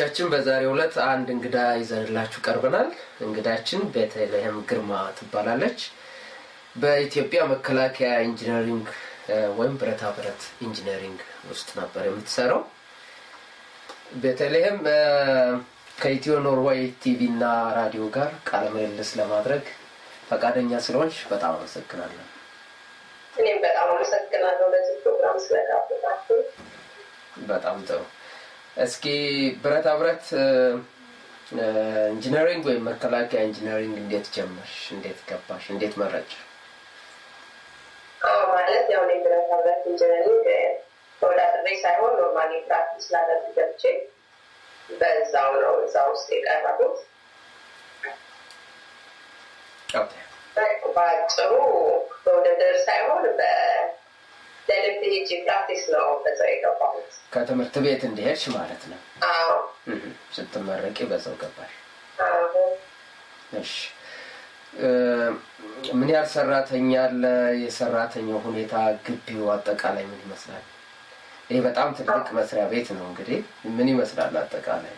ተመልካቾቻችን በዛሬው ዕለት አንድ እንግዳ ይዘንላችሁ ቀርበናል። እንግዳችን ቤተልሔም ግርማ ትባላለች። በኢትዮጵያ መከላከያ ኢንጂነሪንግ ወይም ብረታ ብረት ኢንጂነሪንግ ውስጥ ነበር የምትሰራው። ቤተልሔም ከኢትዮ ኖርዌይ ቲቪ እና ራዲዮ ጋር ቃለ ምልልስ ለማድረግ ፈቃደኛ ስለሆንሽ በጣም አመሰግናለሁ። እኔም በጣም አመሰግናለሁ ለዚህ ፕሮግራም ስለጋበዛችሁ። በጣም ጥሩ። እስኪ ብረታ ብረት ኢንጂነሪንግ ወይም መከላከያ ኢንጂነሪንግ እንዴት ጀመርሽ? እንዴት ገባሽ? እንዴት መረጭ? አዎ ማለት ያው እኔ ብረታ ብረት ኢንጂነሪንግ ተወዳድሬ ሳይሆን ኖርማሊ ፕራክቲስ ላደርግ ገብቼ በዛው ነው እዛ ውስጥ የቀረቡት። በአጭሩ በውድድር ሳይሆን ለልምድ ሄጄ ፕራክቲስ ነው በዛው የገባሁት። ከትምህርት ቤት እንደሄድሽ ማለት ነው። አዎ ስትመረቂ በዛው ገባሽ። አዎ እሺ ምን ያህል ሰራተኛ አለ? የሰራተኛው ሁኔታ፣ ግቢው አጠቃላይ ምን ይመስላል? ይህ በጣም ትልቅ መስሪያ ቤት ነው። እንግዲህ ምን ይመስላል አጠቃላይ?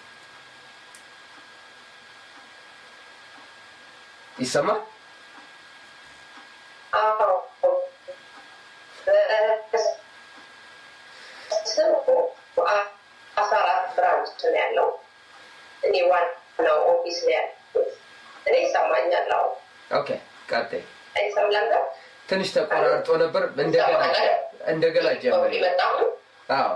ይሰማል? አዎ ስሙ አስራ አራት ብራንች ነው ያለው። እኔ ዋናው ኦፊስ ነው ያለሁት። እኔ ይሰማኛል። አዎ ኦኬ፣ ቀጥይ። አይሰማም ነበር? ትንሽ ተቆራርጦ ነበር። እንደገና እንደገና ጀመሪ። መጣሁ አዎ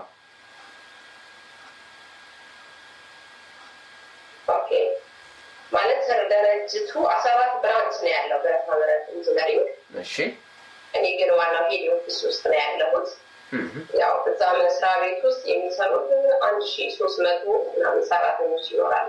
ኦኬ ማለት ድርጅቱ አስራ አራት ብራንች ነው ያለው ብረታ ብረት ኢንጂነሪንግ። እሺ እኔ ግን ዋናው ሄድ ኦፊስ ውስጥ ነው ያለሁት። ያው እዛ መስሪያ ቤት ውስጥ የሚሰሩት አንድ ሺ ሶስት መቶ ምናምን ሰራተኞች ይኖራሉ።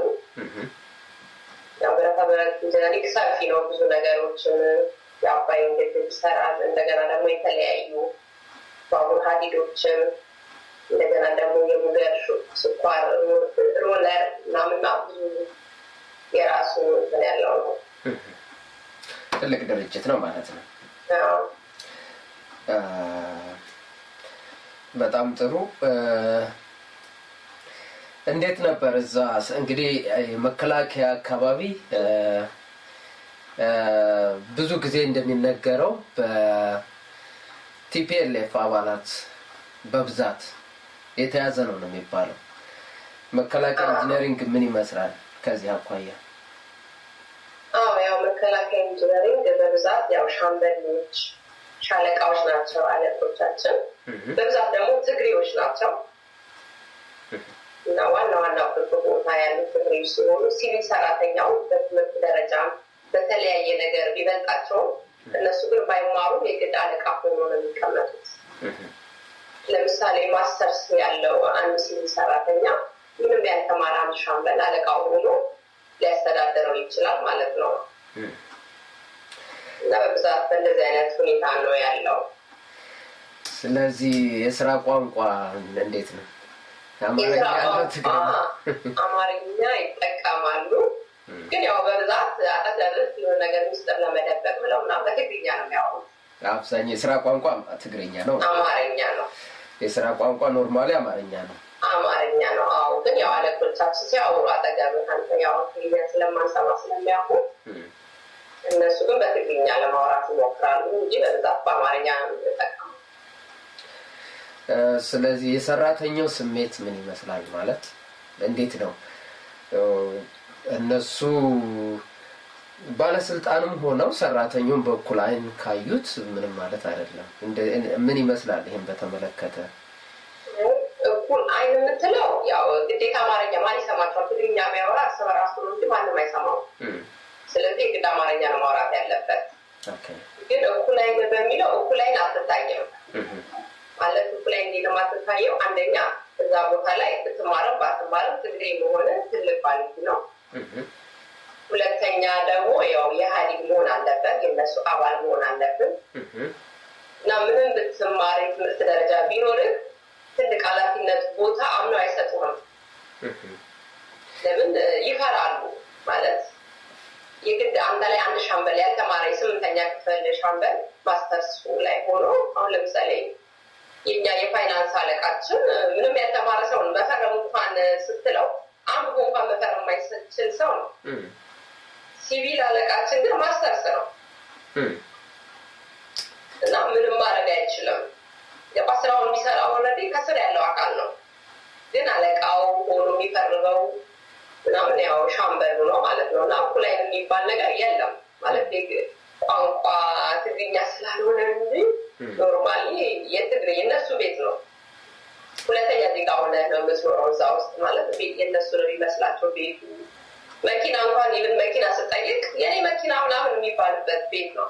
ያው ብረታ ብረት ኢንጂነሪንግ ሰፊ ነው። ብዙ ነገሮችን የአባይን ግድብ ይሰራል። እንደገና ደግሞ የተለያዩ ባቡር ሀዲዶችን እንደገና ደግሞ የሙገር ስኳር ሮለር ምናምና ብዙ የራሱ እንትን ያለው ነው። ትልቅ ድርጅት ነው ማለት ነው። ያው በጣም ጥሩ። እንዴት ነበር እዛ እንግዲህ መከላከያ አካባቢ ብዙ ጊዜ እንደሚነገረው በቲፒኤልኤፍ አባላት በብዛት የተያዘ ነው ነው የሚባለው። መከላከያ ኢንጂነሪንግ ምን ይመስላል ከዚህ አኳያ? አዎ ያው መከላከያ ኢንጂነሪንግ በብዛት ያው ሻምበሎች፣ ሻለቃዎች ናቸው አለቆቻችን። በብዛት ደግሞ ትግሬዎች ናቸው እና ዋና ዋና ቁልፍ ቦታ ያሉት ትግሬዎች ሲሆኑ ሲቪል ሰራተኛው በትምህርት ደረጃ በተለያየ ነገር ቢበልጣቸውም እነሱ ግን ባይማሩም የግድ አለቃ ሆኖ ነው የሚቀመጡት። ለምሳሌ ማስተርስ ያለው አንድ ሲቪል ሰራተኛ ምንም ያልተማረ አንድ ሻምበል አለቃው ሆኖ ሊያስተዳደረው ይችላል ማለት ነው። እና በብዛት በእንደዚህ አይነት ሁኔታ ነው ያለው። ስለዚህ የስራ ቋንቋ እንዴት ነው? አማርኛ የስራ ያለው ቋንቋ ትግርኛ? አማርኛ ይጠቀማሉ። ግን ያው በብዛት አጠገብህ የሆነ ነገር ሚስጥር ለመደበቅ ብለው ምናምን በትግርኛ ነው የሚያወሩት። አብዛኛው የስራ ቋንቋ ትግርኛ ነው። አማርኛ ነው የስራ ቋንቋ ኖርማሊ አማርኛ ነው። አማርኛ ነው። አዎ ግን ያው አለቆቻችን ሲያወሩ አጠገብህ አንተ ያው ትግርኛ ስለማንሰማ ስለሚያውቁ እነሱ ግን በትግርኛ ለማውራት ይሞክራሉ እንጂ በብዛት በአማርኛ ነው የሚጠቀሙ። እ፣ ስለዚህ የሰራተኛው ስሜት ምን ይመስላል? ማለት እንዴት ነው እ፣ እነሱ ባለስልጣንም ሆነው ሰራተኛውን በኩል አይን ካዩት ምንም ማለት አይደለም። እንደ- ምን ይመስላል? ይህን በተመለከተ እኩል አይን የምትለው ያው ግዴታ አማርኛ ማን ይሰማቸዋል? ትግርኛ የሚያወራ እርስ በራሱ ነው እንጂ ማንም አይሰማው። እም፣ ስለዚህ የግድ አማርኛ ነው ማውራት ያለበት። ኦኬ። ግን እኩል አይን በሚለው እኩል አይን አትታየም እም፣ ማለት እኩል አይን እንዴት ነው የማትታየው? አንደኛ እዛ ቦታ ላይ ብትማርም ባትማርም ትግሬ መሆን ትልቅ ኳሊቲ ነው። እም፣ ሁለተኛ ደግሞ ያው የኢህአዴግ መሆን አለበት፣ የነሱ አባል መሆን አለብን እም፣ እና ምንም ብትማር የትምህርት ደረጃ ቢኖርህ ትልቅ ኃላፊነት ቦታ አምነው አይሰጡህም። እም፣ ለምን ይፈራሉ ማለት የግድ አንተ ላይ አንድ ሻምበል ያልተማረ የስምንተኛ ክፍል ሻምበል ማስተርስ ላይ ሆኖ አሁን ለምሳሌ የኛ የፋይናንስ አለቃችን ምንም ያልተማረ ሰውን በፈረሙ እንኳን ስትለው አንብቦ ሰው ነው። ሲቪል አለቃችን ግን ማስተርስ ነው እና ምንም ማድረግ አይችልም። ገባ ስራውን የሚሰራ ኦልሬዲ ከስር ያለው አካል ነው። ግን አለቃው ሆኖ የሚፈርበው ምናምን ያው ሻምበሉ ነው ማለት ነው። እና እኩላይ የሚባል ነገር የለም ማለት ቋንቋ ትግርኛ ስላልሆነ እንጂ ኖርማሊ የትግር የእነሱ ቤት ነው። ሁለተኛ ዜጋ ሆነ ነው የምትኖረው እዛ ውስጥ ማለት የእነሱ ነው የሚመስላቸው ቤቱ። መኪና እንኳን ይብን መኪና ስጠይቅ የኔ መኪና ምናምን የሚባልበት ቤት ነው።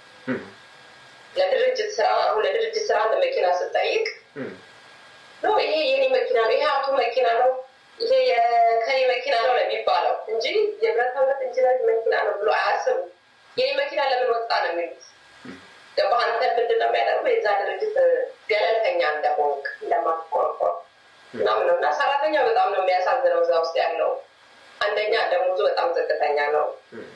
ለድርጅት ስራ ለድርጅት ስራ አንድ መኪና ስጠይቅ ነው ይሄ የኔ መኪና ነው፣ ይሄ አቶ መኪና ነው፣ ይሄ የከኔ መኪና ነው ለሚባለው እንጂ የብረታ ብረት ኢንጂነር መኪና ነው ብሎ አያስቡ። የኔ መኪና ለምን ወጣ ነው የሚሉት። ገባህ? አንተ ምንድን ነው የሚያደርገው የዛ ድርጅት ገለልተኛ እንደሆንክ እንደማትቆርቆር ምናምን ነው። እና ሰራተኛ በጣም ነው የሚያሳዝነው እዛ ውስጥ ያለው። አንደኛ ደሞዙ በጣም ዝቅተኛ ነው።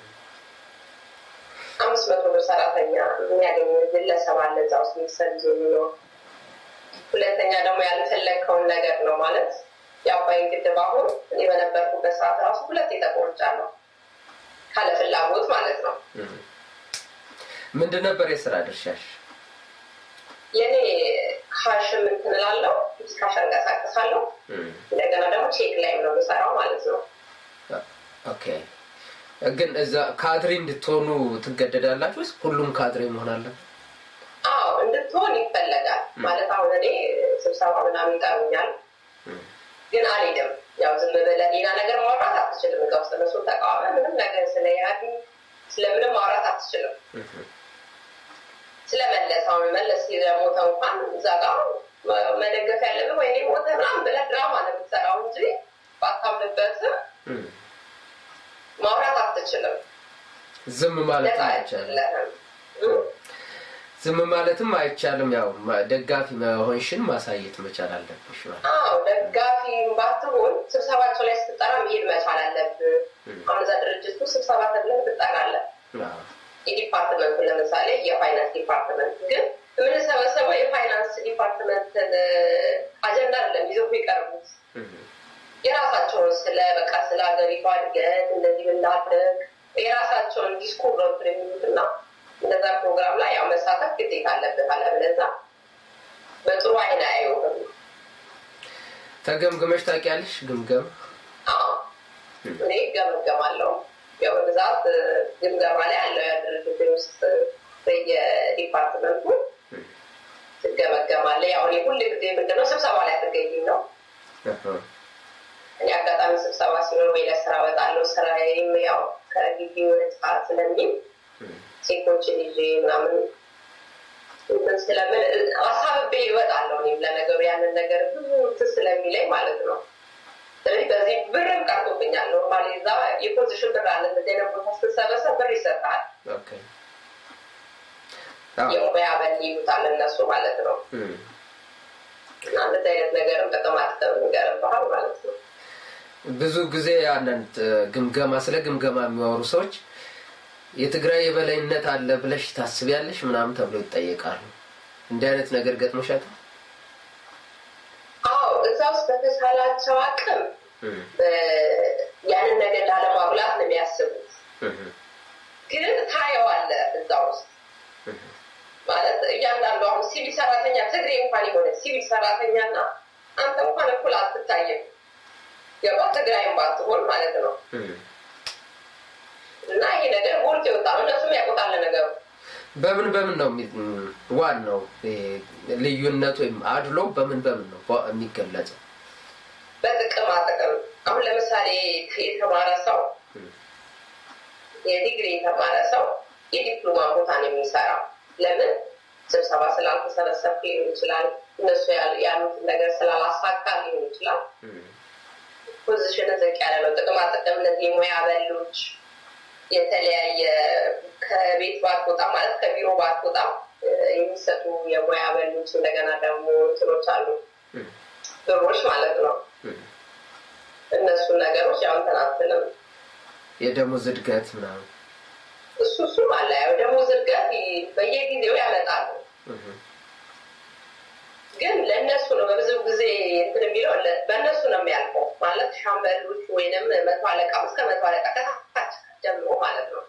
አምስት መቶ ብር ሰራተኛ የሚያገኝ ግለሰብ አለ እዛ ውስጥ ሚሰል የሚኖር ሁለተኛ ደግሞ ያልፈለግከውን ነገር ነው ማለት የአባይን ግድብ አሁን እኔ በነበርኩበት ሰዓት ራሱ ሁለት ተቆርጫለሁ ካለ ፍላጎት ማለት ነው። ምንድን ነበር የስራ ድርሻሽ? የኔ ካሽ እንትን እላለሁ፣ ካሽ አንቀሳቀሳለሁ። እንደገና ደግሞ ቼክ ላይ ነው የምሰራው ማለት ነው። ኦኬ። ግን እዛ ካድሬ እንድትሆኑ ትገደዳላችሁ ወይስ ሁሉም ካድሬ መሆን አለ? አዎ እንድትሆን ይፈለጋል። ማለት አሁን እኔ ስብሰባ ምናምን ይጠሩኛል፣ ግን አልሄድም። ያው ዝም ብለህ ሌላ ነገር ማውራት አትችልም። እዛ ውስጥ እነሱ ተቃዋሚ ምንም ነገር ስለ ኢህአዴግ ስለምንም ማውራት አትችልም። ስለመለስ አሁን መለስ ስለሞተ እንኳን እዛ ጋር መደገፍ ያለብህ ወይ ሞተ ምናምን ብለህ ድራማ ነው የምትሰራው እንጂ ባታምንበትም ማውራት አትችልም። ዝም ማለት አይቻልም። ዝም ማለትም አይቻልም። ያው ደጋፊ መሆንሽን ማሳየት መቻል አለብሽ። አዎ ደጋፊ ባትሆን ስብሰባቸው ላይ ስትጠራ መሄድ መቻል አለብህ። አሁን እዛ ድርጅቱ ስብሰባ ተብለህ ትጠራለህ። የዲፓርትመንቱ ለምሳሌ የፋይናንስ ዲፓርትመንት ግን የምንሰበሰበው የፋይናንስ ዲፓርትመንት አጀንዳ አይደለም ይዘው የሚቀርቡት የራሳቸውን ስለ በቃ ስለ ሀገሪቷ እድገት እንደዚህ ብናድርግ የራሳቸውን ዲስኩር ነው የሚሉት እና እንደዛ ፕሮግራም ላይ ያው መሳተፍ ግዴታ አለበት። አለበለዚያ በጥሩ አይን አያዩም። ተገምግመሽ ታውቂያለሽ? ግምገም እኔ ገመገማለሁ። ያው በብዛት ግምገማ ላይ ያለው የድርጅት ውስጥ በየዲፓርትመንቱ ትገመገማለ። ያው እኔ ሁል ጊዜ ምንድነው ስብሰባ ላይ አትገኝም ነው እኔ አጋጣሚ ስብሰባ ሲኖር ወይ ለስራ እወጣለሁ። ስራዬም ያው ከግቢ ወጣ ስለሚል ሴቶችን ይዤ ምናምን እንትን ስለምን አሳብቤ ይወጣለሁ። እኔም ለነገሩ ያንን ነገር ብዙ እንትን ስለሚለኝ ማለት ነው። ስለዚህ በዚህ ብርም ቀርቶብኛል። ኖርማሊ እዛ የፖዚሽን ብር አለ። እንደዚህ አይነት ቦታ ስትሰበሰብ ብር ይሰጣል። የሙያ በል ይሉታል እነሱ ማለት ነው። እና እንደዚህ አይነት ነገርም በጣም አጥተው ይገርብሃል ማለት ነው። ብዙ ጊዜ አንዳንድ ግምገማ ስለ ግምገማ የሚያወሩ ሰዎች የትግራይ የበላይነት አለ ብለሽ ታስቢያለሽ ምናምን ተብሎ ይጠየቃሉ። እንዲህ አይነት ነገር ገጥሞሻል? አዎ፣ እዛ ውስጥ በተቻላቸው አቅም ያንን ነገር ላለማጉላት ነው የሚያስቡት። ግን ታየዋለህ እዛ ውስጥ ማለት እያንዳንዱ አሁን ሲቪል ሰራተኛ ትግሬ እንኳን የሆነ ሲቪል ሰራተኛ እና አንተ እንኳን እኩል አትታይም። ገባ ትግራይም ባትሆን ማለት ነው። እና ይሄ ነገር ቦልት የወጣ ነው። እነሱም ያውቁታል ነገሩ። በምን በምን ነው ዋናው ልዩነት ወይም አድሎ በምን በምን ነው የሚገለጸው? በጥቅማ ጥቅም። አሁን ለምሳሌ የተማረ ሰው የዲግሪ የተማረ ሰው የዲፕሎማ ቦታ ነው የሚሰራው። ለምን ስብሰባ ስላልተሰበሰብ ሊሆን ይችላል። እነሱ ያሉትን ነገር ስላላሳካ ሊሆን ይችላል። ፖዚሽን ዝቅ ያለ ነው። ጥቅማ ጥቅም እነዚህ የሙያ በሎች የተለያየ ከቤት ባትወጣ ማለት ከቢሮ ባትወጣ የሚሰጡ የሙያ በሎች እንደገና ደግሞ እንትኖች አሉ ብሮች ማለት ነው። እነሱን ነገሮች ያው እንትን አትልም። የደሞዝ እድገት ምናምን እሱ እሱም አለ። ያው ደሞዝ እድገት በየጊዜው ያመጣሉ። ግን ለእነሱ ነው በብዙ ጊዜ እንትን የሚለው በእነሱ ነው የሚያልፈው። ማለት ሻምበሎች ወይንም መቶ አለቃ እስከ መቶ አለቃ ከታች ጀምሮ ማለት ነው።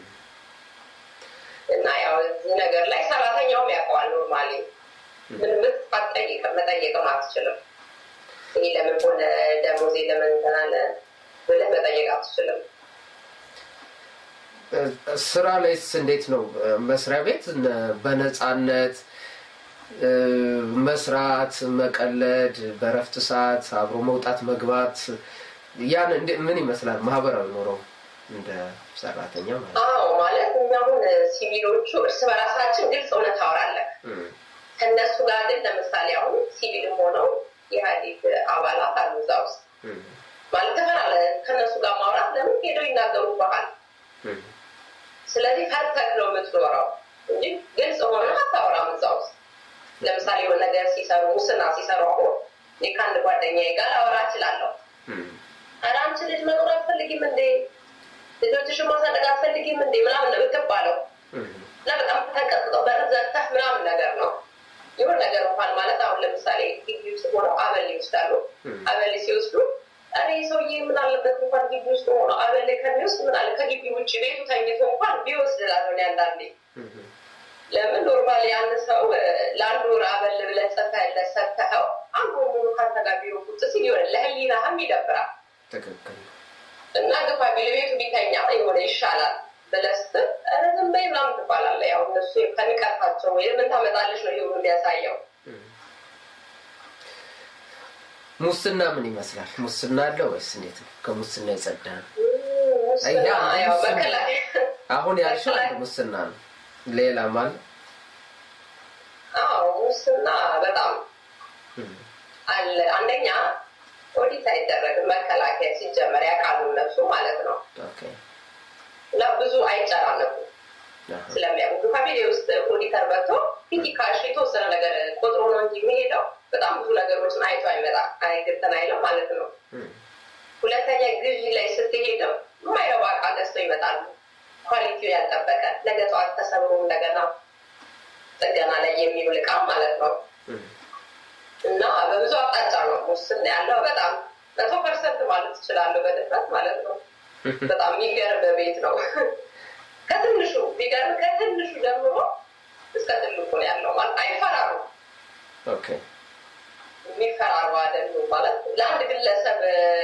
እና ያው እዚህ ነገር ላይ ሰራተኛውም ያውቀዋል። ኖርማሊ ምን ምትጠይቅ መጠየቅም አትችልም። ይህ ለምን ሆነ ደሞዜ ለምን እንትን አለ ብለህ መጠየቅ አትችልም። ስራ ላይስ እንዴት ነው? መስሪያ ቤት በነፃነት መስራት፣ መቀለድ፣ በረፍት ሰዓት አብሮ መውጣት መግባት፣ ያን ምን ይመስላል ማህበራዊ ኖረው እንደ ሰራተኛ ማለት ነው? አዎ ማለት እኛ አሁን ሲቪሎቹ እርስ በራሳችን ግልጽ እውነት ታወራለህ። ከእነሱ ጋር ግን ለምሳሌ አሁን ሲቪልም ሆነው የኢህአዴግ አባላት አሉ እዛ ውስጥ ማለት ትፈራለህ ከእነሱ ጋር ማውራት ለምን ሄደው ይናገሩብሃል። ስለዚህ ፈርተህ ነው የምትኖረው እንጂ ግልጽ ሆነ አታወራም እዛ ውስጥ። ለምሳሌ የሆነ ነገር ሲሰሩ ሙስና ሲሰሩ አሁን እኔ ከአንድ ጓደኛዬ ጋር አወራ እችላለሁ። ኧረ አንቺ ልጅ መኖር አትፈልጊም እንዴ? ልጆችሽን ማሳደግ አትፈልጊም እንዴ? ምናምን ነው የምትባለው እና በጣም ተንቀጥቅጠው በር ዘግተህ ምናምን ነገር ነው ይሁን ነገር እንኳን ማለት አሁን ለምሳሌ ግቢ ውስጥ ሆነው አበል ይወስዳሉ። አበል ሲወስዱ እኔ ሰውዬ ምን አለበት እንኳን ግቢ ውስጥ ሆኖ አበል ከሚወስድ ምን አለ ከግቢ ውጭ ቤቱ ተኝቶ እንኳን ቢወስድ ላሆን አንዳንዴ ለምን ኖርማሊ አንድ ሰው ለአንድ ወር አበል ብለህ ጽፈህለት ሰጥተኸው አንድ ወር ሙሉ ካንተ ጋር ቢሮ ቁጭ ሲል ይሆን ለህሊናህም ይደብራል። ትክክል እና ግፋ ቢል ቤቱ ቢተኛ የሆነ ይሻላል ብለህ ስትል ኧረ ዝም በይ ምናምን ትባላለህ። ያው እነሱ ከንቀታቸው ወይም ምን ታመጣለች ነው ይሁን የሚያሳየው። ሙስና ምን ይመስላል? ሙስና አለ ወይስ እንዴት ነው? ከሙስና የጸዳ ነው? ሙስና ያው መከላከያ አሁን ያልሽው አንድ ሙስና ነው። ሌላ ማለት አዎ ሙስና በጣም አለ። አንደኛ ኦዲት አይደረግም። መከላከያ ሲጀመር ያውቃሉ እነሱ ማለት ነው። ኦኬ እና ብዙ አይጨናነቁም ስለሚያውቁ ፋሚሊ ውስጥ ኦዲተር መጥቶ ፊዚካሽ የተወሰነ ነገር ቆጥሮ ነው እንጂ የሚሄደው በጣም ብዙ ነገሮችን አይቶ አይመጣ አይግብተን አይለው ማለት ነው። ሁለተኛ ግዢ ላይ ስትሄድም የማይረባ እቃ ገዝተው ይመጣሉ። ኳሊቲው ያልጠበቀ ነገ ጠዋት ተሰብሮ እንደገና ጥገና ላይ የሚውል እቃ ማለት ነው። እና በብዙ አቅጣጫ ነው ሙስና ያለው። በጣም መቶ ፐርሰንት ማለት ትችላለሁ በድፍረት ማለት ነው። በጣም የሚገርም ቤት ነው። ከትንሹ ቢገርም ከትንሹ ጀምሮ እስከ ትልቁ ነው ያለው ማለት አይፈራሩ ኦኬ የሚፈራሩ አይደሉም ማለት ለአንድ ግለሰብ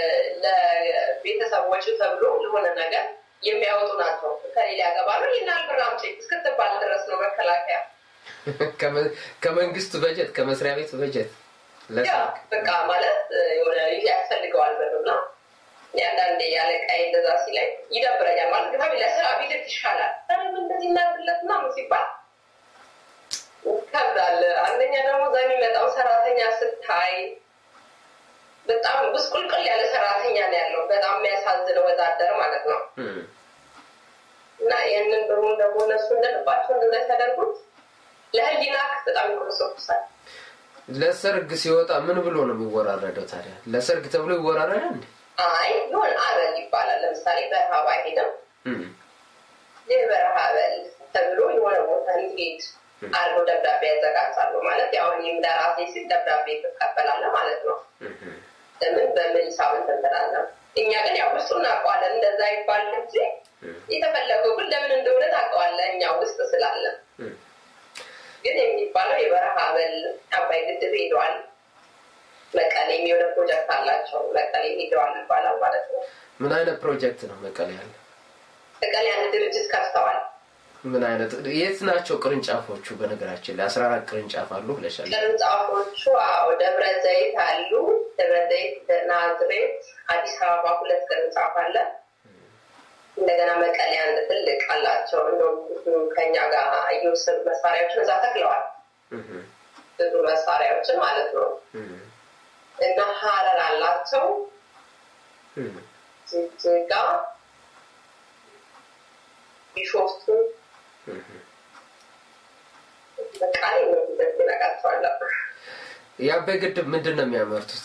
ለቤተሰቦች ተብሎ ለሆነ ነገር የሚያወጡ ናቸው። ከሌላ ያገባሉ ይህን ብር አምጪ እስክትባል ድረስ ነው መከላከያ ከመንግስት በጀት ከመስሪያ ቤት በጀት በቃ ማለት የሆነ ያስፈልገዋል ብርና አንዳንዴ ያለቃይ እንደዛ ሲላይ ይደብረኛል። ማለት ግፋ ለስራ ቢልክ ይሻላል ምን እንደዚህ እናድርግለት ምናምን ሲባል ይከብዳል። አንደኛ ደግሞ እዛ የሚመጣው ሰራተኛ ስታይ በጣም ብስቁልቅል ያለ ሰራተኛ ነው ያለው። በጣም የሚያሳዝን ወዛደር ማለት ነው። እና ይህንን ብሩን ደግሞ እነሱ እንደልባቸው እንደዛ ያደርጉት ለህሊና በጣም ይኮሰኩሳል። ለሰርግ ሲወጣ ምን ብሎ ነው የሚወራረደው ታዲያ? ለሰርግ ተብሎ ይወራረዳል እንዴ? አይ ይሆን አበል ይባላል። ለምሳሌ በረሃ ባይሄድም ይህ በረሃ አበል ተብሎ የሆነ ቦታ እንዲሄድ አድርገው ደብዳቤ ያዘጋጃሉ። ማለት ያው እኔም ለራሴ ሲል ደብዳቤ ትቀበላለህ ማለት ነው። ለምን በምን ሂሳብ እንትን ትላለህ። እኛ ግን ያው ውስጡ እናውቀዋለን። እንደዛ ይባል እንጂ የተፈለገው ግን ለምን እንደሆነ ታውቀዋለህ። እኛ ውስጥ ስላለን ግን የሚባለው የበረሃ አበል አባይ ግድብ ሄደዋል። መቀሌ የሚሆነ ፕሮጀክት አላቸው። መቀሌ ሄደዋል ይባላል ማለት ነው። ምን አይነት ፕሮጀክት ነው መቀሌ ያለ? መቀሌ አንድ ድርጅት ከፍተዋል። ምን አይነት የት ናቸው ቅርንጫፎቹ? በነገራችን ላይ አስራ አራት ቅርንጫፍ አሉ ብለሻል። ቅርንጫፎቹ አዎ፣ ደብረ ዘይት አሉ። ደብረ ዘይት፣ ናዝሬት፣ አዲስ አበባ ሁለት ቅርንጫፍ አለ። እንደገና መቀሌ አንድ ትልቅ አላቸው። እንደውም ከኛ ጋር እየወሰዱ መሳሪያዎችን እዛ ተክለዋል። ብዙ መሳሪያዎችን ማለት ነው። እና ሀረር አላቸው። ጅጅጋ፣ ቢሾፍቱ በቃሌ ነው ነቃቸዋለሁ። የአባይ ግድብ ምንድን ነው የሚያመርቱት?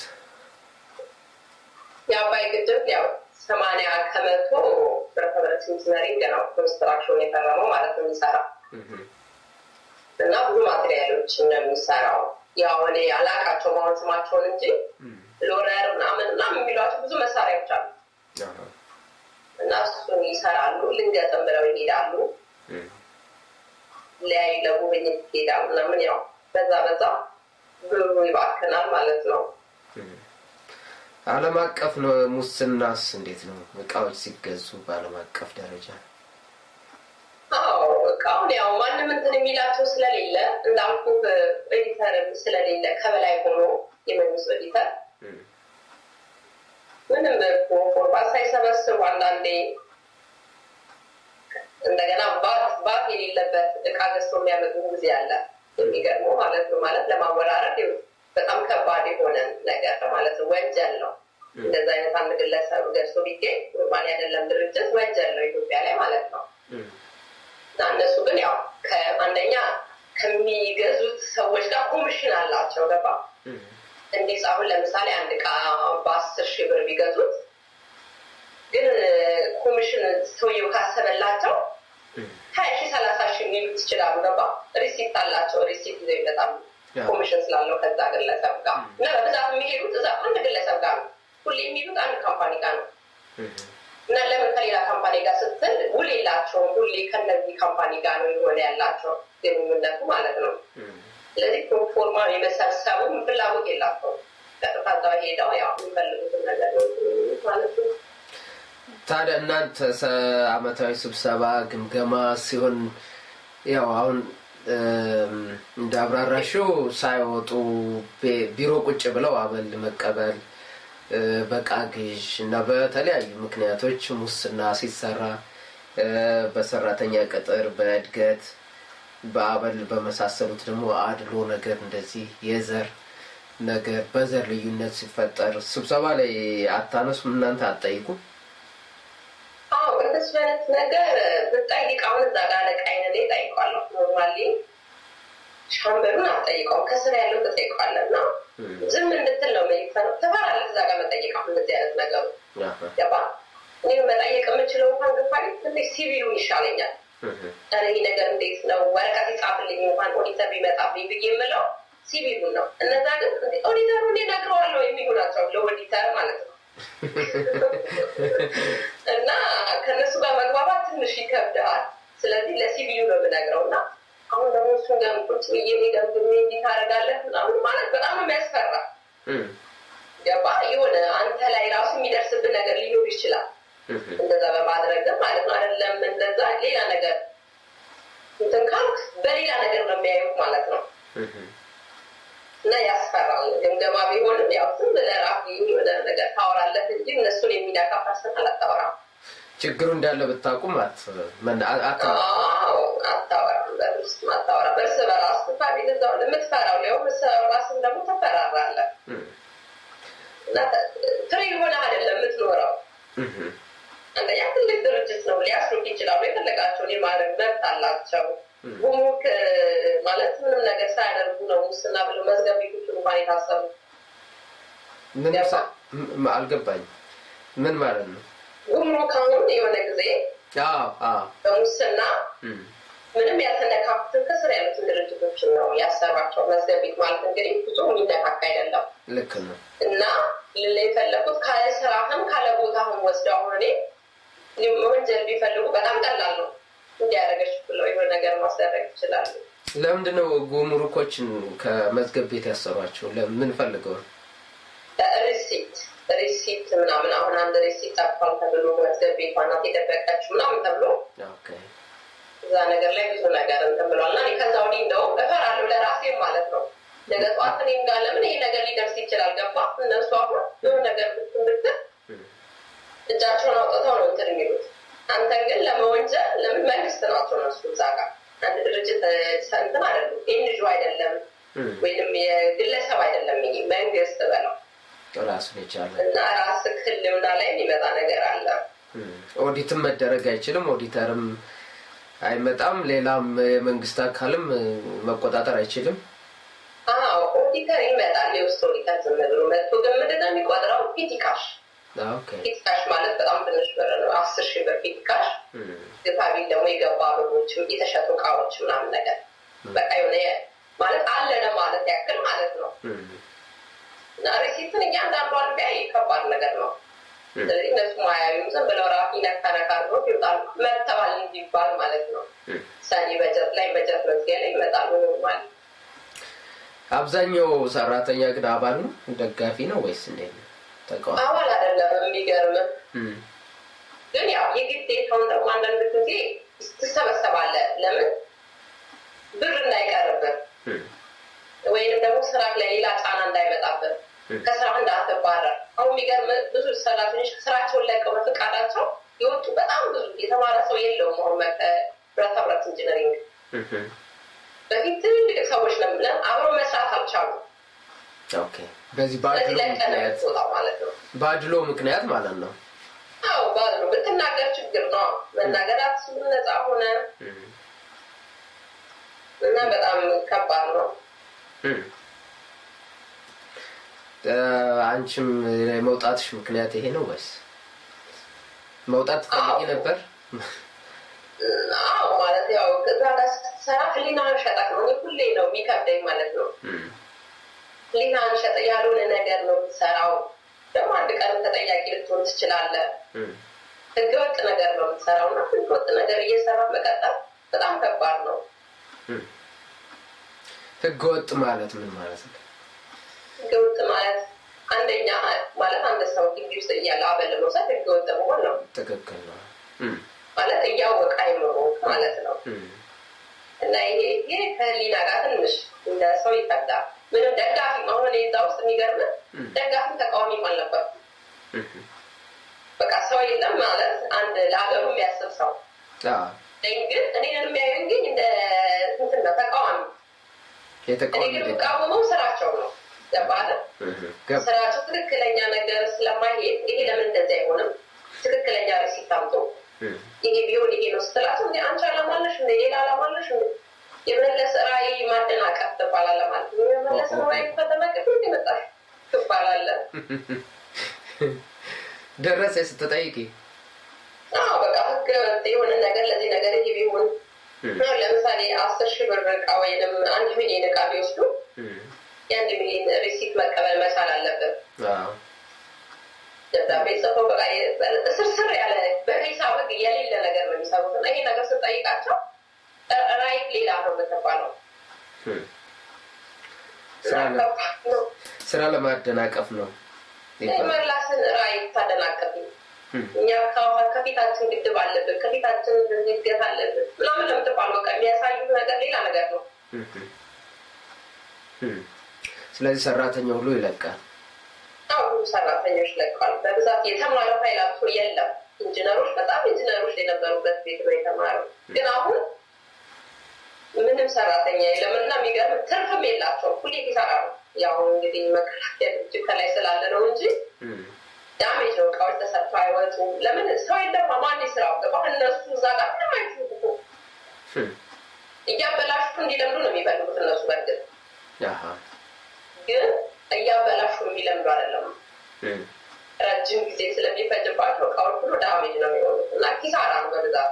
የአባይ ግድብ ያው ሰማንያ ከመቶ ብረታ ብረት ኢንጂነሪንግ ነው ኮንስትራክሽን የፈረመው ማለት ነው የሚሰራው እና ብዙ ማቴሪያሎችን ነው የሚሰራው ያው እኔ አላቃቸውም አሁን ስማቸውን እንጂ ሎረር ምናምን ምናምን የሚሏቸው ብዙ መሳሪያዎች አሉ እና እሱን ይሰራሉ። ልንገጥም ብለው ይሄዳሉ። ሊያዩ ለጉብኝት ይሄዳሉ ምናምን ያው በዛ በዛ ብሩ ይባክናል ማለት ነው። ዓለም አቀፍ ነው ሙስናስ እንዴት ነው? እቃዎች ሲገዙ በዓለም አቀፍ ደረጃ አዎ እቃውን ያው ማንም እንትን የሚላቸው ስለሌለ እንዳልኩ ኤዲተርም ስለሌለ ከበላይ ሆኖ የመንግስት ኤዲተር ምንም ፎርማት ሳይሰበስቡ አንዳንዴ እንደገና ባት ባት የሌለበት እቃ ገዝቶ የሚያመጡ ጊዜ አለ። የሚገርመው ማለት ነው ማለት ለማወራረድ በጣም ከባድ የሆነ ነገር ማለት ነው። ወንጀል ነው። እንደዚ አይነት አንድ ግለሰብ ገዝቶ ቢገኝ ቁርባን አይደለም ድርጅት ወንጀል ነው ኢትዮጵያ ላይ ማለት ነው። እና እነሱ ግን ያው አንደኛ ከሚገዙት ሰዎች ጋር ኮሚሽን አላቸው። ገባ እንዲህ አሁን ለምሳሌ አንድ እቃ በአስር ሺህ ብር ቢገዙት ግን ኮሚሽን ሰውየው ካሰበላቸው ሀያ ሺህ ሰላሳ ሺህ የሚሉት ይችላሉ። ገባ ሪሲፕት አላቸው። ሪሲፕት ይዘው ይመጣሉ። ኮሚሽን ስላለው ከዛ ግለሰብ ጋር እና በብዛት የሚሄዱት እዛ አንድ ግለሰብ ጋር ነው። ሁሌ የሚሄዱት አንድ ካምፓኒ ጋር ነው እና ለምን ከሌላ ካምፓኒ ጋር ስትል ውል የላቸውም። ሁሌ ከነዚህ ካምፓኒ ጋር ነው የሆነ ያላቸው ግንኙነቱ ማለት ነው። ስለዚህ ፕሮፎርማ የመሰብሰቡም ፍላጎት የላቸውም። ቀጥታ እዛ ሄደው ያው የሚፈልጉትን ነገር ማለት ነው። ታዲያ እናንተ አመታዊ ስብሰባ ግምገማ ሲሆን ያው አሁን እንደ አብራራሽው ሳይወጡ ቢሮ ቁጭ ብለው አበል መቀበል በቃ ግዥ እና በተለያዩ ምክንያቶች ሙስና ሲሰራ በሰራተኛ ቅጥር፣ በእድገት፣ በአበል በመሳሰሉት ደግሞ አድሎ ነገር እንደዚህ የዘር ነገር በዘር ልዩነት ሲፈጠር ስብሰባ ላይ አታነሱም? እናንተ አትጠይቁም? አዎ እንደሱ አይነት ነገር ብጠይቅ አሁን እዛ ጋር አለቃዬን እኔ እጠይቀዋለሁ። ኖርማሊ ሻምበሉን አትጠይቀውም፣ ከስር ያለው ትጠይቀዋለህ እና ዝም እንድትል ነው የሚፈነው። ትፈራለህ እዛ ጋር መጠየቅ አሁን እንደዚህ አይነት ነገሩ ገባ። እኔ መጠየቅ የምችለው እንኳን ግፋሪ ትንሽ ሲቪሉን ይሻለኛል። ኧረ ይህ ነገር እንዴት ነው ወረቀት ይጻፍልኝ እንኳን ኦዲተር ቢመጣብኝ ብዬ የምለው ሲቪሉን ነው። እነዛ ግን ኦዲተሩ እኔ እነግረዋለሁ የሚሉ ናቸው ለኦዲተር ማለት ነው። እና ከእነሱ ጋር መግባባት ትንሽ ይከብዳል። ስለዚህ ለሲቪሉ ነው የምነግረው እና አሁን ደግሞ እሱን ገምቁት ብዬ ገምግሜ እንዲህ ታደርጋለህ ምናምን ማለት በጣም ነው የሚያስፈራ። ገባ የሆነ አንተ ላይ ራሱ የሚደርስብን ነገር ሊኖር ይችላል። እንደዛ በማድረግ ማለት ነው አይደለም እንደዛ ሌላ ነገር እንትን ካልክ በሌላ ነገር ነው የሚያዩት ማለት ነው። እና ያስፈራል። ግምገማ ቢሆንም ያው ዝም ብለህ ራሱ የሆነ ነገር ታወራለህ እንጂ እነሱን የሚነካ ፐርሰናል አታወራም። ችግሩ እንዳለ ብታውቁም አታወራም። በውስጥ አታወራም። እርስ በራስ ፋሚል እዛው የምትፈራው ሊሆን ራስን ደግሞ ተፈራራለህ እና ፍሬ የሆነ አይደለም የምትኖረው። አንደኛ ትልቅ ድርጅት ነው፣ ሊያስሩት ይችላሉ። የፈለጋቸውን የማድረግ መብት አላቸው። ጉሙሩክ ማለት ምንም ነገር ሳያደርጉ ነው ሙስና ብለው መዝገብ ቤቶች እንኳን የታሰሩ አልገባኝ። ምን ማለት ነው? ጉሙሩክ አሁን የሆነ ጊዜ በሙስና ምንም ያልተነካኩትን ከስር ያሉትን ድርጅቶችን ነው ያሰሯቸው። መዝገብ ቤት ማለት እንግዲህ ብዙ የሚነካካ አይደለም። ልክ ነው። እና ልላ የፈለጉት ካለ ስራህም ካለ ቦታህም ወስደው አሁን እኔ ወንጀል ቢፈልጉ በጣም ቀላል ነው እንዲያደረገች ብለው የሆነ ነገር ማስደረግ ይችላሉ። ለምንድነው ጉምሩኮችን ከመዝገብ ቤት ያሰሯቸው? ለምን ፈልገው? ሪሲፕት ሪሲፕት ምናምን አሁን አንድ ሪሲፕት ጠፋል ተብሎ መዝገብ ቤቷ ናት የደበቀችው ምናምን ተብሎ እዛ ነገር ላይ ብዙ ነገር እንትን ብሏል። እና ከዛ ወዲህ እንደውም እፈራለሁ ለራሴም ማለት ነው። ነገ ጠዋት እኔም ጋር ለምን ይሄ ነገር ሊደርስ ይችላል ገባ። እነሱ አሁን የሆነ ነገር ብትን ብትል እጃቸውን አውጥተው ነው እንትን የሚሉት አንተን ግን ለመወንጀል ለምን መንግስት ናቸው እነሱ እዛ ጋር አንድ ድርጅት እንትን አይደሉም ኤንጆ አይደለም ወይም የግለሰብ አይደለም ይሄ መንግስት በለው ራሱን የቻለ እና ራስ ህልውና ላይ የሚመጣ ነገር አለ ኦዲትም መደረግ አይችልም ኦዲተርም አይመጣም ሌላም የመንግስት አካልም መቆጣጠር አይችልም አዎ ኦዲተር ይመጣል የውስጥ ኦዲተር ዝም ብሎ መጥቶ ግን ምንድነው የሚቆጥረው ፊቲካሽ ፊት ካሽ ማለት በጣም ትንሽ ብር ነው። አስር ሺህ ብር ፊት ካሽ ግፋቢል ደግሞ የገባ ብሮች፣ የተሸጡ እቃዎች ምናምን ነገር በቃ የሆነ ማለት አለ ለማለት ያክል ማለት ነው። እና ሪሲትን እያንዳንዷን ቢያይ ከባድ ነገር ነው። ስለዚህ እነሱ ማያዩም ዝም ብለው ራፊ ነካ ነካ አድርገው ይወጣሉ። መጥተዋል እንዲባል ማለት ነው። ሰኔ በጀት ላይ በጀት መዝጊያ ላይ ይመጣሉ ማለት አብዛኛው ሰራተኛ ግን አባል ነው ደጋፊ ነው ወይስ እንዴት ነው? ተቃዋሚ አባል አይደለም። የሚገርም ግን ያው የግዴታውን ደግሞ አንዳንድ ጊዜ ትሰበሰባለህ። ለምን ብር እንዳይቀርብህ ወይንም ደግሞ ስራ ላይ ሌላ ጫና እንዳይመጣብህ ከስራ እንዳትባረር። አሁን የሚገርም ብዙ ሰራተኞች ስራቸውን ለቀው በፈቃዳቸው የወጡ በጣም ብዙ የተማረ ሰው የለውም። አሁን ብረታ ብረት ኢንጂነሪንግ በፊት ትልልቅ ሰዎች ነው ብለን አብሮ መስራት አልቻሉም። ኦኬ። በዚህ በአድሎ ስለዚህ ለቀን ምክንያት የምትወጣው ማለት ነው። በአድሎ ምክንያት ማለት ነው። አዎ ባሉ ብትናገር ችግር ነው። መናገር አትችልም። ነፃ ሆነ እና በጣም ከባድ ነው። እ፣ አንቺም የመውጣትሽ ምክንያት ይሄ ነው ወይስ መውጣት ትፈልጊ ነበር? አዎ ማለት ያው እዛ ጋር ስትሰራ ህሊናህን ሸጠህ ነው። እኔ ሁሌ ነው የሚከብደኝ ማለት ነው። ህሊናህን ሸጠህ ያልሆነ ነገር ነው የምትሰራው። ደግሞ አንድ ቀን ተጠያቂ ልትሆን ትችላለህ። ህገወጥ ነገር ነው የምትሰራው እና ህገወጥ ነገር እየሰራ መቀጠል በጣም ከባድ ነው። ህገ ወጥ ማለት ምን ማለት ነው? ህገወጥ ማለት አንደኛ ማለት አንድ ሰው ግቢ ውስጥ እያለ አበል መውሰድ ህገወጥ መሆን ነው ትክክል ነው። ማለት እያወቀ አይምሮ ማለት ነው። እና ይሄ ይሄ ከህሊና ጋር ትንሽ እንደ ሰው ይፈዳል። ምንም ደጋፊ አሁን እኔ እዛ ውስጥ የሚገርም ደጋፊም ተቃዋሚም አልነበር። በቃ ሰው የለም ማለት አንድ ለሀገሩ የሚያስብ ሰው አዎ፣ ነኝ። ግን እኔን የሚያዩን ግን እንደ እንትን ነው ተቃዋሚ። እኔ የተቃዋሚ ግን ደጋፊ የምቃወመው ስራቸው ነው። ገባለ ገብ ስራቸው ትክክለኛ ነገር ስለማይሄድ ይሄ ለምን እንደዚህ አይሆንም? ትክክለኛ ሪሲት አምጡ ይሄ ቢሆን ይሄ ነው ስትላቸው እንደ አንቺ አላማለሽ እንደ ሌላ አላማለሽ እንደ የመለስ ራዕይ ማደናቀፍ ትባላለህ ማለት ነው። የመለስ ራዕይ ከተመቀፍ የመጣሽ ትባላለህ። ደረሰ ስትጠይቂ አዎ በቃ ህገ ወጥ የሆነ ነገር ለዚህ ነገር ይሄ ቢሆን አሁን ለምሳሌ አስር ሺህ ብር እቃ ወይንም አንድ ሚሊዮን እቃ ቢወስዱ የአንድ ሚሊዮን ሪሲት መቀበል መቻል አለብን። አዎ፣ ደብዳቤ ጽፈው በቃ ስርስር ያለ በሂሳብ ህግ የሌለ ነገር ነው የሚሰሩት እና ይሄ ነገር ስጠይቃቸው ራይት ሌላ ነው የምትባለው። ስራ እና ለ- ከባድ ነው። ስራ ለማደናቀፍ ነው ይባላል። የመላስን ራዕይ ታደናቀፍ እኛ ከ- ከፊታችን ግድብ አለብን፣ ከፊታችን ዝገት አለብን ምናምን ለምትባል በቃ የሚያሳዩት ነገር ሌላ ነገር ነው። ስለዚህ ሰራተኛ ሁሉ ይለቃል። አሁን ብዙ ሰራተኞች ለቀዋል። በብዛት የተማረ ፓይላቱ የለም። ኢንጂነሮች በጣም ኢንጂነሮች የነበሩበት ቤት ነው የተማረው። ግን አሁን ምንም ሰራተኛ የለም እና የሚገርም ትርፍም የላቸውም። ሁሌ ኪሳራ ነው። ያው እንግዲህ መከላከያ ድርጅት ከላይ ስላለ ነው እንጂ ዳሜጅ ነው። እቃዎች ተሰርተው አይወጡም። ለምን ሰው የለም። ማን ስራው ገባ? እነሱ እዛ ጋር ምንም አይችሉም እኮ እያበላሹ እንዲለምዱ ነው የሚፈልጉት እነሱ። በእርግጥ አሃ፣ ግን እያበላሹ የሚለምዱ አይደለም። ረጅም ጊዜ ስለሚፈጅባቸው እቃዎች ሁሉ ዳሜጅ ነው የሚሆኑት እና ኪሳራ ነው በብዛት።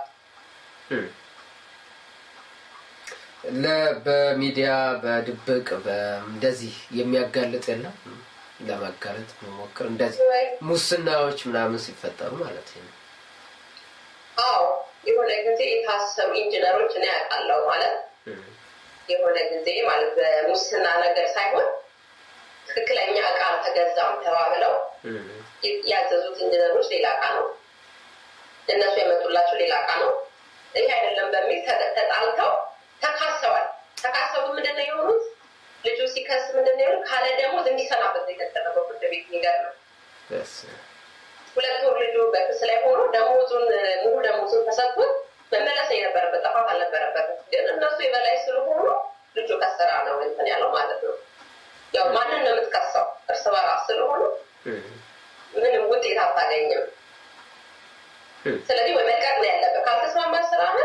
ለ- በሚዲያ በድብቅ በ- እንደዚህ የሚያጋልጥ የለም ለማጋለጥ መሞክር እንደዚህ ሙስናዎች ምናምን ሲፈጠሩ ማለት ነው። አዎ የሆነ ጊዜ የታሰሩ ኢንጂነሮች እኔ ያውቃለሁ ማለት የሆነ ጊዜ ማለት በሙስና ነገር ሳይሆን ትክክለኛ እቃ አልተገዛም ተባብለው ያዘዙት ኢንጂነሮች ሌላ እቃ ነው፣ እነሱ የመጡላቸው ሌላ እቃ ነው። ይሄ አይደለም በሚል ተ- ተጣልተው ተካሰዋል። ተካሰቡ ምንድን ነው የሆኑት? ልጁ ሲከስ ምንድን ነው የሆኑት? ካለ ደሞዝ እንዲሰናበት ነው የተደረገው ፍርድ ቤት። የሚገርም ነው። በስ- ሁለት ወር ልጁ በክስ ላይ ሆኖ ደሞዙን ሙሉ ደሞዙን ተሰጥቶት መመለስ የነበረበት ጥፋት አልነበረበትም። ግን እነሱ የበላይ ስለሆኑ ልጁ ከስራ ነው እንትን ያለው ማለት ነው። ያው ማንን ነው የምትከሰው? እርስ በራስ ስለሆኑ ምንም ውጤት አታገኝም። ስለዚህ ወይ መልቀቅ ነው ያለብህ። ካልተስማማ ስራህን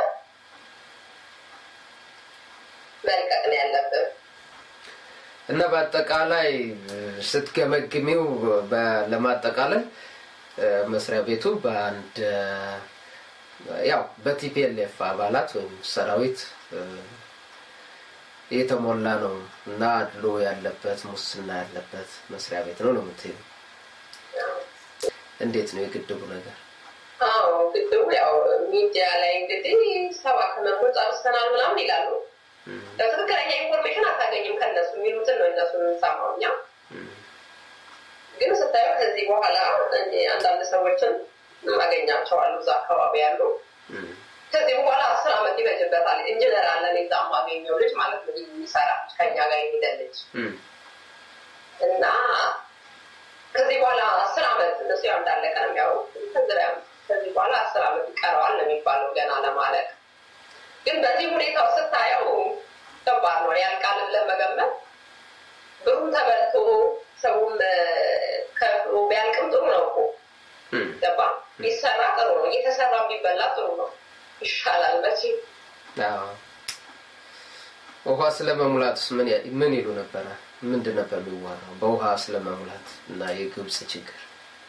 መልቀቅ ነው ያለብህ። እና በአጠቃላይ ስትገመግሚው በ- ለማጠቃለል እ፣ መስሪያ ቤቱ በአንድ እ፣ ያው በቲፒኤልኤፍ አባላት ወይም ሰራዊት እ፣ የተሞላ ነው እና አድሎ ያለበት ሙስና ያለበት መስሪያ ቤት ነው ነው የምትይው። እንዴት ነው የግድቡ ነገር? አዎ ግድቡ ያው ሚዲያ ላይ እንግዲህ ሰባ ከመቶ ጨርሰናል ምናምን ይላሉ። ትክክለኛ ኢንፎርሜሽን አታገኝም ከነሱ የሚሉትን ነው እነሱ የምንሰማው እኛ። ግን ስታየው ከዚህ በኋላ አንዳንድ ሰዎችን ማገኛቸዋሉ እዛ አካባቢ ያሉ ከዚህ በኋላ አስር ዓመት ይፈጅበታል። ኢንጂነር አለን እዛ ማገኘው ልጅ ማለት ነው የሚሰራ ከኛ ጋር የሄደ ልጅ እና ከዚህ በኋላ አስር ዓመት እነሱ ያው እንዳለቀ ነው የሚያወሩት። ከዚህ በኋላ አስር ዓመት ይቀረዋል ነው የሚባለው ገና ለማለቅ። ግን በዚህ ሁኔታው ስታየው ከባድ ነው። ያልቃል ለመገመት ብሩም ተበልቶ ሰውም ከፍሎ ቢያልቅም ጥሩ ነው እኮ ገባ። ቢሰራ ጥሩ ነው። እየተሰራ ቢበላ ጥሩ ነው። ይሻላል መቼ ውሃ ስለመሙላትስ ምን ምን ይሉ ነበረ? ምንድን ነበር የሚዋራው በውሃ ስለመሙላት እና የግብፅ ችግር?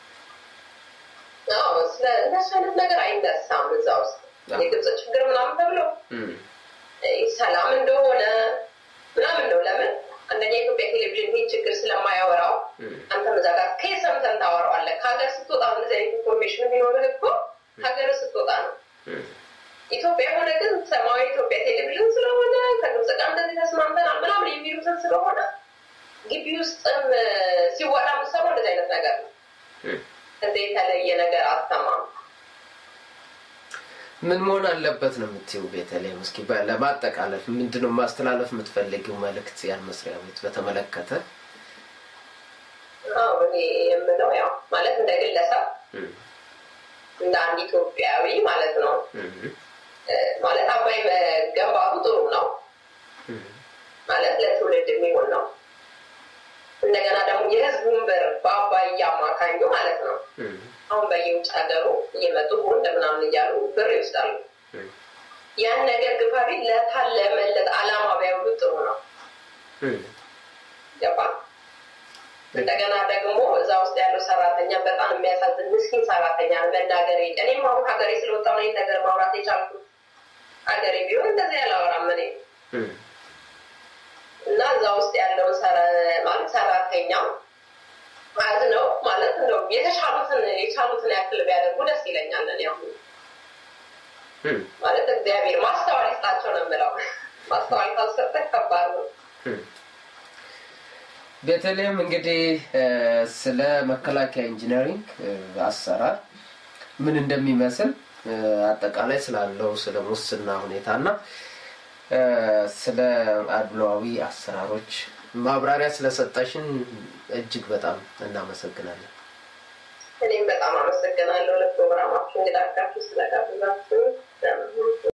እንደሱ አይነት ነገር አይነሳም እዛ ውስጥ የግብፅ ችግር ምናምን ተብሎ ሰላም እንደሆነ ምናምን ነው። ለምን አንደኛ የኢትዮጵያ ቴሌቪዥን ይህ ችግር ስለማያወራው አንተ እዛ ጋር ከየት ሰምተን ታወራዋለህ? ከሀገር ስትወጣ እንደዚህ አይነት ኢንፎርሜሽን የሚኖርህ እኮ ሀገር ስትወጣ ነው። ኢትዮጵያ የሆነ ግን ሰማያዊ ኢትዮጵያ ቴሌቪዥን ስለሆነ ከግብፅ ጋር እንደዚህ ተስማምተናል ምናምን የሚሉትን ስለሆነ ግቢ ውስጥም ሲወራ የምትሰማው እንደዚህ አይነት ነገር ነው። ከዚህ የተለየ ነገር አትሰማም። ምን መሆን አለበት ነው የምትይው? ቤተልሔም፣ እስኪ ለማጠቃለል ምንድነው ማስተላለፍ የምትፈልጊው መልእክት ያን መስሪያ ቤት በተመለከተ? እኔ የምለው ያው ማለት እንደ ግለሰብ እንደ አንድ ኢትዮጵያዊ ማለት ነው ማለት አባይ መገንባቱ ጥሩ ነው ማለት ለትውልድ የሚሆን ነው። እንደገና ደግሞ የህዝቡን ብር በአባይ እያማካኙ ማለት ነው አሁን በየውጭ ሀገሩ እየመጡ ቦንድ ምናምን እያሉ ብር ይወስዳሉ። ያን ነገር ግፋቢ ለታለመለት አላማ ቢያውሉ ጥሩ ነው። ገባ? እንደገና ደግሞ እዛ ውስጥ ያለው ሰራተኛ በጣም የሚያሳዝን ምስኪን ሰራተኛ ነው። መናገር እኔም አሁን ሀገሬ ስለወጣሁ ነው ነገር ማውራት የቻልኩት። ሀገሬ ቢሆን እንደዚህ ያላወራም እኔ እና እዛ ውስጥ ያለውን ማለት ሰራተኛ ማለት ነው ማለት ነው የተቻሉትን የቻሉትን ያክል ቢያደርጉ ደስ ይለኛል። እኔ አሁን ማለት እግዚአብሔር ማስተዋል ይስጣቸው ነው የምለው። ማስተዋል ካልሰጠ ከባድ ነው። ቤተልሔም እንግዲህ ስለ መከላከያ ኢንጂነሪንግ አሰራር ምን እንደሚመስል አጠቃላይ ስላለው ስለ ሙስና ሁኔታ እና ስለ አድሏዊ አሰራሮች ማብራሪያ ስለሰጠሽን እጅግ በጣም እናመሰግናለን። እኔም በጣም አመሰግናለሁ ለፕሮግራማችሁ እንግዳጋችሁ ስለጋብዛችሁ።